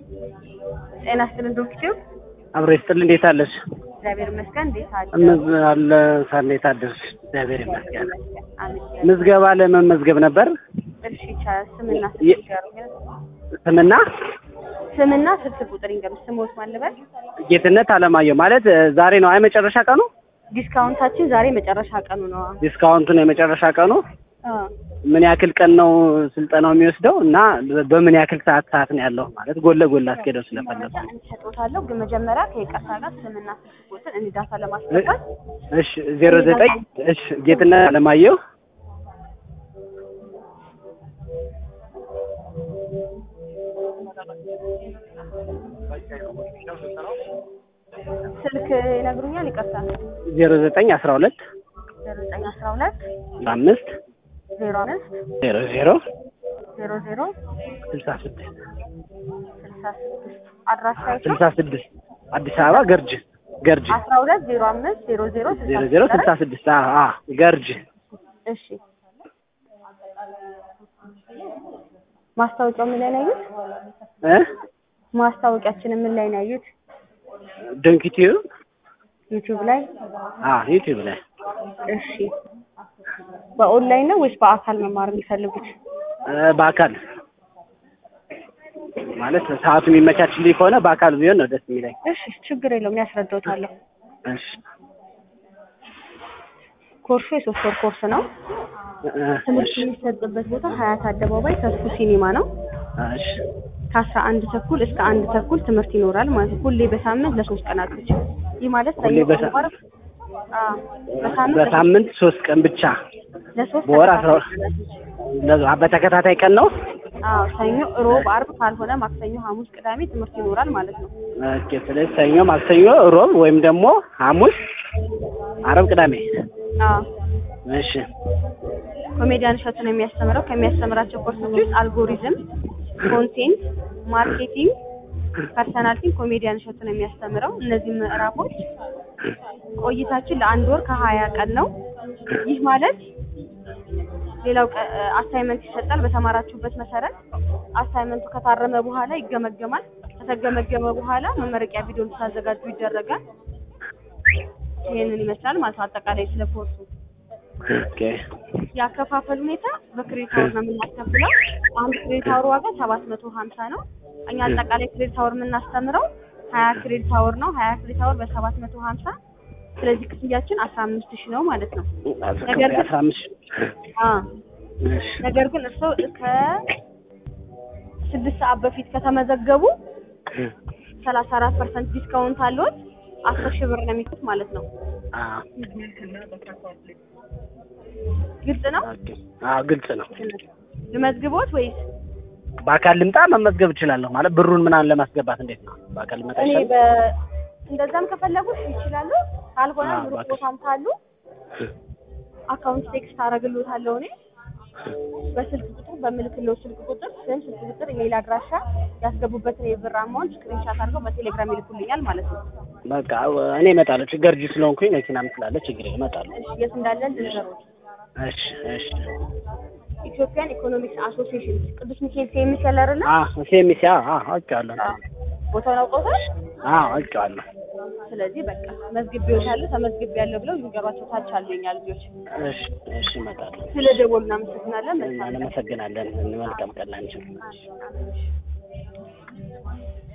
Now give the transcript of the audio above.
ጤና ይስጥልን ዶክተር አብሮ ይስጥል። እንዴት አለሽ? እግዚአብሔር ይመስገን። እንዴት አለ? ምዝ አለ ሳ እንዴት አደርሽ? እግዚአብሔር ይመስገን። አሜን። ምዝገባ ለመመዝገብ ነበር። እሺ ይቻላል። ስምና የ- ስልክ ይንገሩኝ። ስምና ስምና ስልክ ቁጥር ይንገሩኝ። ስሞት ማን ልበል? ጌትነት አለማየሁ ማለት እ፣ ዛሬ ነው አይ መጨረሻ ቀኑ። ዲስካውንታችን ዛሬ መጨረሻ ቀኑ ነው። ዲስካውንቱን የመጨረሻ ቀኑ አ ምን ያክል ቀን ነው ስልጠናው የሚወስደው እና በምን ያክል ሰዓት ሰዓት ነው ያለው ማለት ጎን ለጎን ላስኬደው ስለፈለኩ። እንሰጦታለሁ ግን መጀመሪያ ከይቅርታ ጋር ስምና ስልክ ቁጥር እንዲዳታ ለማስገባት እሺ ዜሮ ዘጠኝ እሺ ጌትነት አለማየሁ ስልክ ይነግሩኛል። ይቅርታ ዜሮ ዘጠኝ አስራ ሁለት ዘጠኝ አስራ ሁለት አምስት ዜሮ አምስት ዜሮ ዜሮ ዜሮ ዜሮ ስልሳ ስድስት ስልሳ ስድስት አድራሻ የት ነው? ስልሳ ስድስት አዲስ አበባ ገርጅ ገርጅ አስራ ሁለት ዜሮ አምስት ዜሮ ዜሮ ዜሮ ዜሮ ስልሳ ስድስት አዎ አዎ ገርጅ እሺ ማስታወቂያው ምን ላይ ነው ያዩት? እ ማስታወቂያችንን ምን ላይ ነው ያዩት? ድንክቲዩ ዩቲዩብ ላይ። አዎ ዩቲዩብ ላይ እሺ በኦንላይን ነው ወይስ በአካል መማር የሚፈልጉት? እ፣ በአካል ማለት ሰዓቱ የሚመቻችልኝ ከሆነ በአካል ቢሆን ነው ደስ የሚለኝ። እሺ ችግር የለውም ያስረዳውታለሁ። እሺ ኮርሱ የሶስት ወር ኮርስ ነው። እ፣ ትምህርት እሺ የሚሰጥበት ቦታ ሀያት አደባባይ ተስፉ ሲኒማ ነው። እሺ ከአስራ አንድ ተኩል እስከ አንድ ተኩል ትምህርት ይኖራል ማለት ነው። ሁሌ በሳምንት ለሶስት ቀናቶች። ይህ ማለት ሁሌ ሰኞ በሳ- ዓርብ፣ አዎ በሳምንት በሳምንት ሶስት ቀን ብቻ ለሶስት በወር አስራ ተከታታይ ለዛ- በተከታታይ ቀን ነው። አዎ ሰኞ፣ ሮብ፣ አርብ ካልሆነ ማክሰኞ፣ ሐሙስ፣ ቅዳሜ ትምህርት ይኖራል ማለት ነው። ኦኬ ስለዚህ ሰኞ፣ ማክሰኞ፣ ሮብ ወይም ደግሞ ሐሙስ፣ አረብ፣ ቅዳሜ። አዎ እሺ ኮሜዲያን እሸቱ ነው የሚያስተምረው። ከሚያስተምራቸው ኮርሶች ውስጥ አልጎሪዝም፣ ኮንቴንት፣ ማርኬቲንግ፣ ፐርሰናሊቲ ኮሜዲያን እሸቱ ነው የሚያስተምረው። እነዚህ ምዕራፎች ቆይታችን ለአንድ ወር ከሀያ ቀን ነው። ይህ ማለት ሌላው አሳይመንት ይሰጣል። በተማራችሁበት መሰረት አሳይመንቱ ከታረመ በኋላ ይገመገማል። ከተገመገመ በኋላ መመረቂያ ቪዲዮ እንድታዘጋጁ ይደረጋል። ይህንን ይመስላል ማለት ነው አጠቃላይ ስለ ኮርሱ። ኦኬ የአከፋፈል ሁኔታ በክሬዲት አወር ነው የምናስከፍለው። አንድ ክሬዲት አወር ዋጋ ሰባት መቶ ሀምሳ ነው። እኛ አጠቃላይ ክሬዲት አወር የምናስተምረው ሀያ ክሬዲት አወር ነው። ሀያ ክሬዲት አወር በሰባት መቶ ሀምሳ ስለዚህ ክፍያችን አስራ አምስት ሺህ ነው ማለት ነው። ነገር ግን አስራ አምስት አ እሺ ነገር ግን እርስዎ ከስድስት ሰዓት በፊት ከተመዘገቡ ሰላሳ አራት ፐርሰንት ዲስካውንት አለዎት። አስር ሺህ ብር ነው የሚከፍሉት ማለት ነው። አዎ ግልጽ ነው። ኦኬ አዎ ግልጽ ነው። ልመዝግቦት ወይስ በአካል ልምጣ መመዝገብ እችላለሁ ማለት ብሩን ምናምን ለማስገባት እንዴት ነው? በአካል ልመጣ እኔ ይችላል? በ እንደዛም ከፈለጉ ይችላሉ። ካልሆነ አዎ፣ ሩቅ በቃ። ቦታም ካሉ አካውንት ቴክስት አደርግልዎታለሁ እኔ በስልክ ቁጥር በምልክለው ስልክ ቁጥር ስም፣ ስልክ ቁጥር፣ ኢሜይል አድራሻ ያስገቡበትን የብር አማውንት ስክሪንሻት አድርገው በቴሌግራም ይልኩልኛል ማለት ነው። በቃ እኔ እመጣለሁ። ችግር እጅ ስለሆንኩኝ መኪናም ስላለ ችግር የለም፣ እመጣለሁ። እሺ የት እንዳለን ልንገሮት። እሺ እሺ ኢትዮጵያን ኢኮኖሚክስ አሶሲዬሽን ቅዱስ ሚካኤል ሴሚስ ያለ አይደለ? አዎ ሴሚሲ አዎ አዎ አውቄዋለሁ። ቦታውን አውቀውታል። አዎ አውቄዋለሁ። ስለዚህ በቃ መዝግቤዎታለሁ ተመዝግቤያለሁ ብለው ይንገሯቸው። ታች አሉ የኛ ልጆች። እሺ እሺ እመጣለሁ። ስለ ደወሉ እናመሰግናለን። መልካም ቀን። እናመሰግናለን። መልካም ቀን ላንቺ። አሜን፣ አሜን።